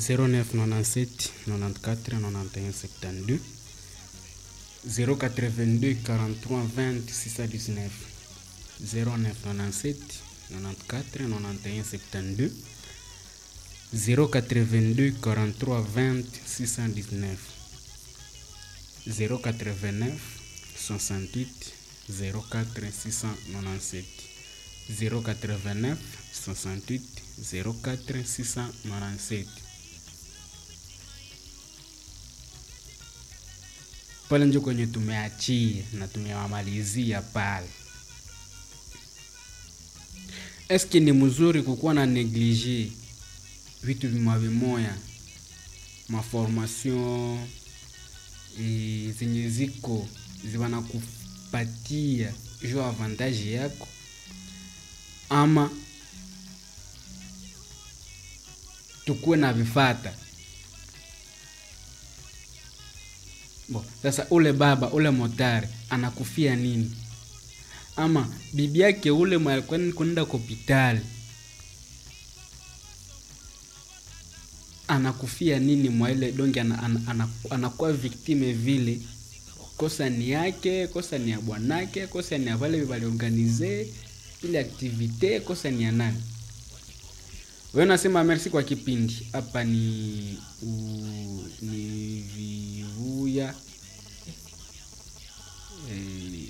0997 94 91 72 082 43 20 619 0997 94 91 72 082 43 20 619 089 68 04 697 089 68 04 697 pale njo kwenye tumeachia na tumewamalizia pale. Eske ni mzuri kukuwa na neglige vitu vimoya vimoya, maformation e, zenye ziko zivanakupatia jo avantage yako ama tukuwe na vifata Bo, sasa ule baba ule motari anakufia nini? Ama bibi yake ule mwalikuwa kwenda kopitali anakufia nini mwa ile donge ana, ana, ana, anakuwa viktime vile kosa ni yake, kosa ni ya bwanake, kosa ni ya wale waliorganize ile aktivite, kosa ni ya nani? Wewe unasema merci kwa kipindi hapa ni u, ni vivuya e,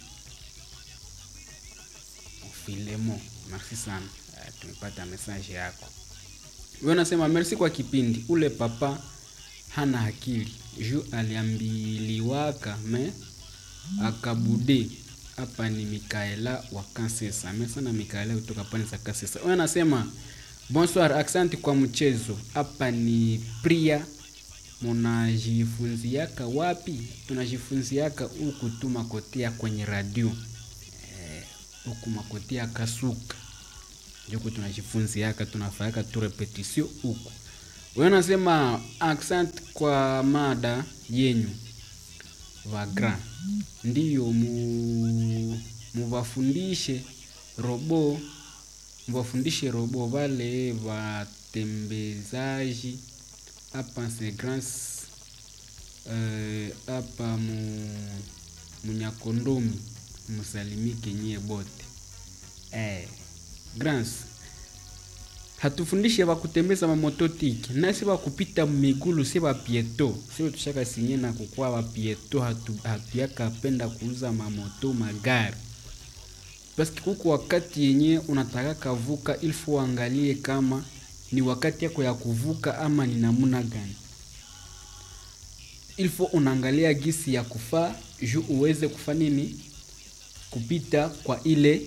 Filemo, merci sana e, tumepata message yako. Wewe unasema merci kwa kipindi. Ule papa hana akili ju aliambiliwaka me akabude. Hapa ni Mikaela wa Kansesa. Mimi sana Mikaela kutoka pale za Kansesa. Wewe unasema Bonsoir, asante kwa mchezo. Hapa ni Priya. Munajifunziaka wapi? Tunajifunziaka huku tu makotea kwenye radio huku eh, makotea Kasuka juku tunajifunziaka, tunafanyaka tu repetition huku. Wewe unasema accent kwa mada yenyu vagra, ndiyo mu muvafundishe robo mvafundishe robo vale vatembezaji hapa Segrans hapa uh, mu munyakondomi musalimike nyie bote eh, Grans hatufundishe vakutembeza mamototiki nasi vakupita migulu si vapieto sio tushaka sinye na kukua vapieto hatu, hatuyaka penda kuuza mamoto magari paski kuku wakati yenye unataka kavuka ilfo uangalie kama ni wakati yako ya kuvuka ama ni namuna gani ilfo unaangalia gisi ya kufaa juu uweze kufa nini kupita kwa ile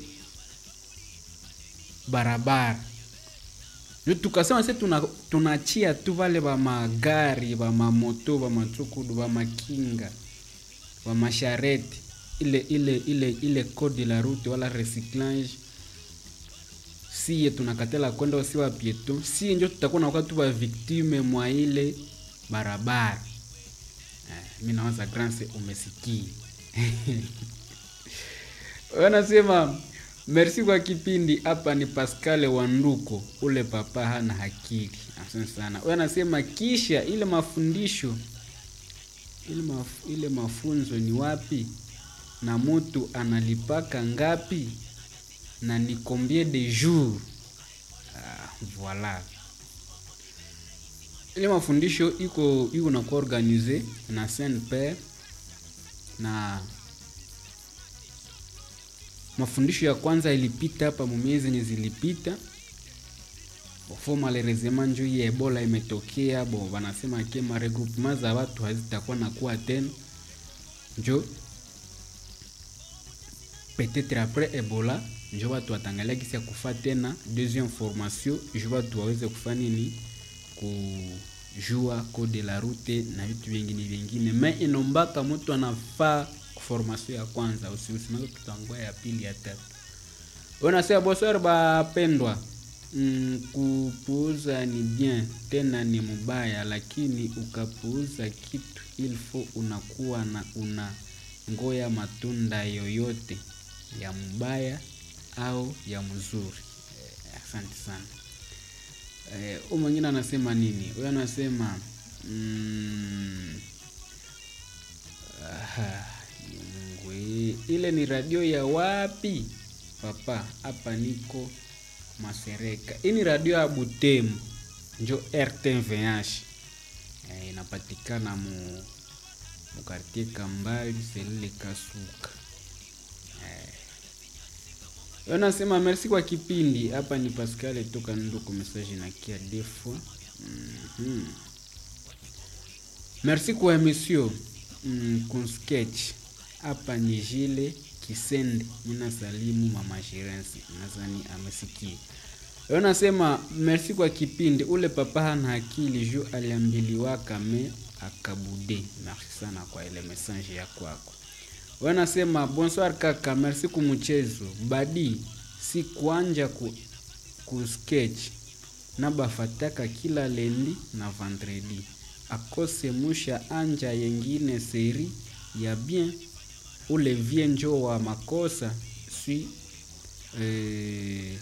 barabara juu tukasema se tunachia tuna tu vale va magari va mamoto va matsukudu va makinga va mashareti ile ile ile ile code la route wala recyclage siye tunakatela kwenda si wa pieto siye njo tutakuwa na wakati wa victime mwa ile barabara eh, mi nawaza grance umesikia wanasema merci kwa kipindi hapa ni Pascal Wanduko ule papa hana akili asante sana wanasema kisha ile mafundisho ile, maf, ile mafunzo ni wapi na mutu analipaka ngapi na ni combien de jours ah, voilà ile mafundisho iko iko na kuorganize na Saint Père na mafundisho ya kwanza ilipita hapa mumiezi zenye zilipita bofo malheureusement njo hii ebola imetokea bo wanasema ke maregroupement za watu hazitakuwa na kuwa tena njo peut-être après ebola njo watu watangalia kisi ya kufa tena deuxième formation ju watu waweze kufa nini kujua code la route na vitu vingine vingine me inombaka mtu anafaa formation ya kwanza usiusimake tutangua ya pili ya tatu unasema bosor bapendwa mm, kupuuza ni bien tena ni mubaya lakini ukapuuza kitu ilfo unakuwa na una ngoya matunda yoyote ya mbaya au ya mzuri eh, asante sana Eh, huyu mwingine anasema nini? Huyu anasema mm, aha, Mungu eh, ile ni radio ya wapi papa? Hapa niko Masereka. Hii ni radio ya Butembo, njo RTVH eh, inapatikana mu mukartie Kambali selile Kasuka. Yo nasema merci kwa kipindi. Hapa ni Pascal toka Nduku, message na kia defo. Mhm. Merci kwa emission mm, kun sketch. Hapa ni Jile Kisende. Nina salimu mama Shirensi. Nadhani amesikia. Yo nasema merci kwa kipindi. Ule papa hana akili juu aliambiliwa kame akabude. Merci sana kwa ile message ya kwako. Wanasema bonsoir kaka, merci kumuchezo badi si kuanja ku, ku sketch na bafataka kila lendi na vendredi akose musha anja yengine seri ya bien ule vie njo wa makosa si eh,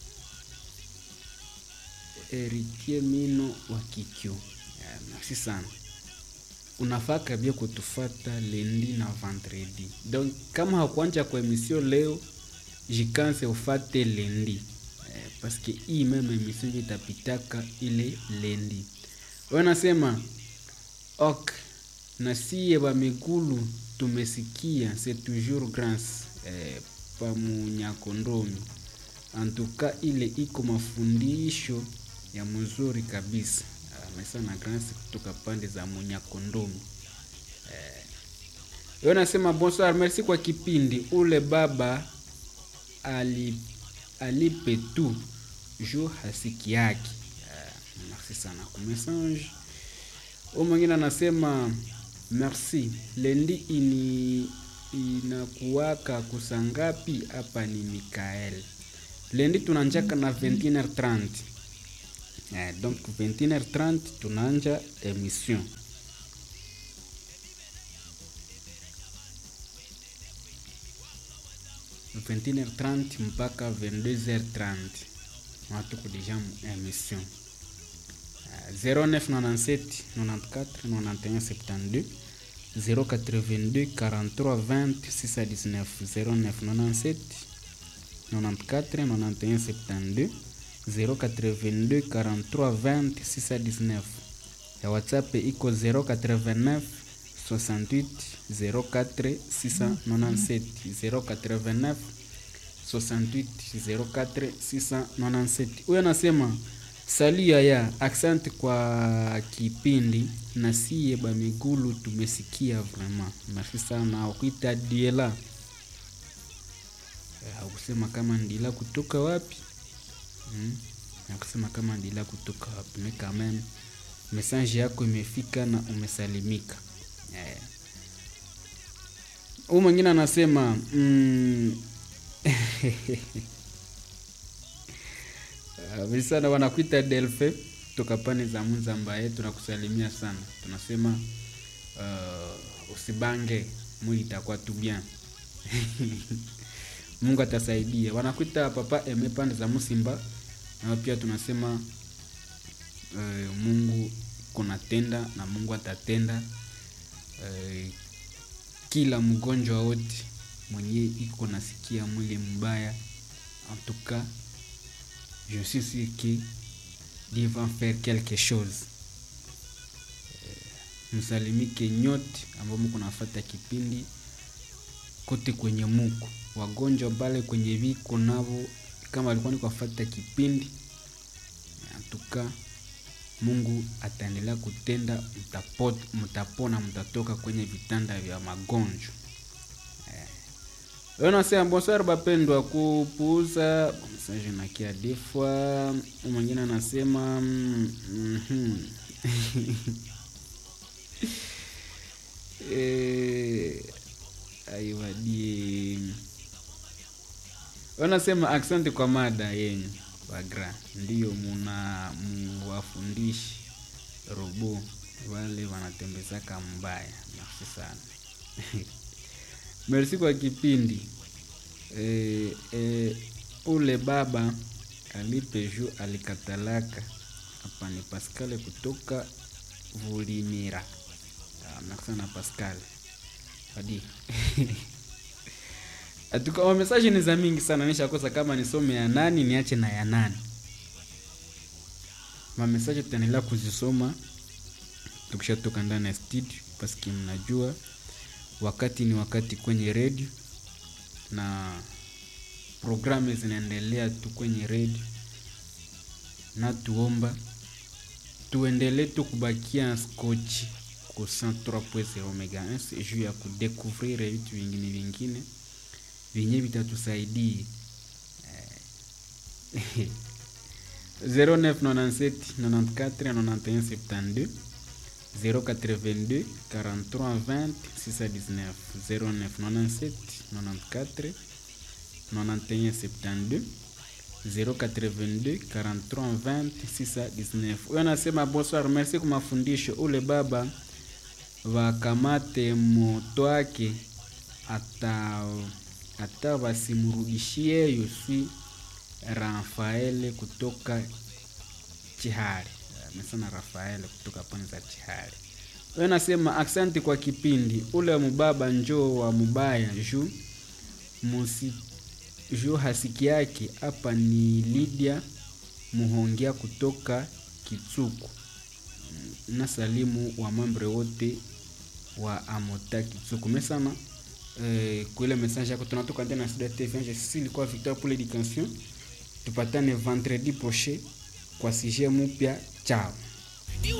Erikie Mino wa Kikyo. Yeah, merci sana unafaa kabia kutufata lendi na vendredi. Donc kama hakuanja kwa emission leo, jikanse ufate lendi eh, paske hii meme emission ndio itapitaka ile lendi. Wanasema ok na siye ba migulu tumesikia c'est toujours grâce eh, pa munyakondomi antuka ile iko mafundisho ya mzuri kabisa amesa na grâce kutoka pande za munyakondomi eh, yo nasema bonsoir merci kwa kipindi ule baba ali, alipe tu ju hasiki yake eh, merci sana kwa message u mwingine anasema merci lendi ini inakuwaka kusangapi hapa ni mikael lendi tunanjaka na 21h30 eh, donc 21h30 tunaanja emission h 30 mpaka 22h30 natuko deja mu emission eh, 0997 94 91 72 082 43 20 619 0997 94 91 72 082 43 20 619 ya whatsapp iko 089 68 04 697 089 68 04 697 huyo anasema sali yaya asante kwa kipindi na siye bamigulu tumesikia vraiment merci sana akuita diela hakusema kama ndila kutoka wapi hmm? hakusema kama ndila kutoka wapi me quand même message yako imefika na umesalimika yeah. huu mwingine anasema mm, visana wanakuita delfe toka pane za munzambaye tunakusalimia sana tunasema uh, usibange mwili itakuwa tu bien mungu atasaidia wanakuita papa eme pande za musimba na pia tunasema uh, mungu kunatenda na mungu atatenda uh, kila mgonjwa wote mwenye iko nasikia mwili mbaya en tout cas je suis sûr que Dieu va faire quelque chose uh, msalimike nyote ambao mko nafata kipindi kote kwenye muko wagonjwa bale kwenye viko navo kama alikuwa ni kuwafata kipindi antuka mungu ataendelea kutenda mtapot, mtapona mtatoka kwenye vitanda vya magonjwa eh. nasema bonsoir bapendwa kupuuza message nakia defwa mwingine anasema mm -hmm. eh, aiwadie wanasema asante kwa mada yenyu wagra ndiyo muna muwafundishi robo wale wanatembezaka mbaya merci sana merci kwa kipindi e, e, ule baba alipe ju alikatalaka hapa ni Pascal kutoka Vulimira. Ah, merci sana Pascal. Hadi. Atuka wa message ni za mingi sana nishakosa kama nisome ya nani niache na ya nani. Ma message tutaendelea kuzisoma tukishatoka ndani ya studio paski mnajua wakati ni wakati kwenye redio na programu zinaendelea tu kwenye redio na tuomba tuendelee tu kubakia skochi ku 103.0 MHz juu ya kudekuvrir vitu vingine vingine vyenye vitatusaidia eh, 0997 94 91 72 082 43 20 619 0997 94 91 72 082 43 20 619. Huyo anasema bonsoir, merci kwa mafundisho. Ule baba wakamate moto wake ata hata wasimrudishie Yosui Rafael kutoka Chihari. Amesema Rafael kutoka pande za Chihari. Wewe nasema asante kwa kipindi. Ule mubaba njoo wa mubaya juu musi juu hasiki yake hapa ni Lydia Muhongia kutoka Kitsuku. Na salimu wa mambre wote wa Amota Kitsuku. Mesana eh, kwa ile message yako tunatoka ndani ya Sud TV. Je suis ilikuwa Victor pour l'éducation. Tupatane vendredi prochain kwa sujet mpya. Ciao.